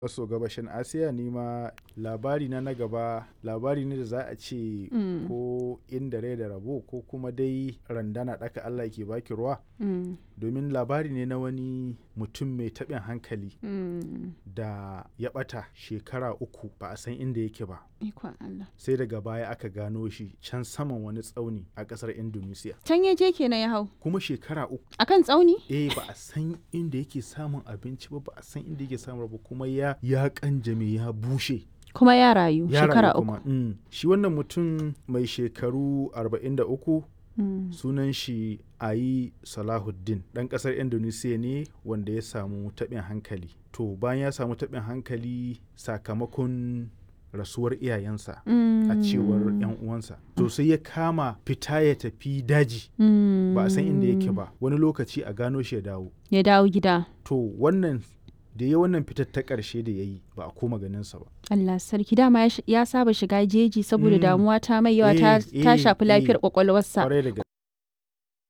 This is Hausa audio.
maso gabashin asiya ni ma labari na na gaba labari ne da za a ce Mm. ko inda rai da rabo ko kuma dai randana ɗaka allah ke baki ruwa Mm. domin labari ne na wani mutum mai taɓin hankali Mm. da ya ɓata shekara uku ba a san inda yake ba Ikon Allah. sai daga baya aka gano shi can saman wani tsauni a ƙasar indonesia Can ya je kenan ya hau. kuma shekara uku Akan tsauni? eh ba a san inda yake samun abinci ba ba a san inda yake samun ba kuma ya ya kanjame ya bushe Kuma ya rayu ya shekara rayu uku. kuma mm. shi wannan mutum mai shekaru 43 Mm. sunan shi ayi salahuddin ɗan ƙasar indonesia ne wanda ya samu taɓin hankali to bayan ya samu taɓin hankali sakamakon rasuwar iyayensa a cewar 'yan uwansa to sai ya kama fita ya tafi daji Mm. ba a san inda yake ba wani lokaci a gano shi ya dawo Ya dawo gida. to wannan da ya wannan fitar ta ƙarshe da ya yi ba a koma ganinsa ba Allah sarki dama ya sh- ya saba shiga jeji saboda Mm. damuwa ta mai yawa ta Eh, ta eh, shafi lafiyar eh. kwakwalwarsa. kwarai da gaske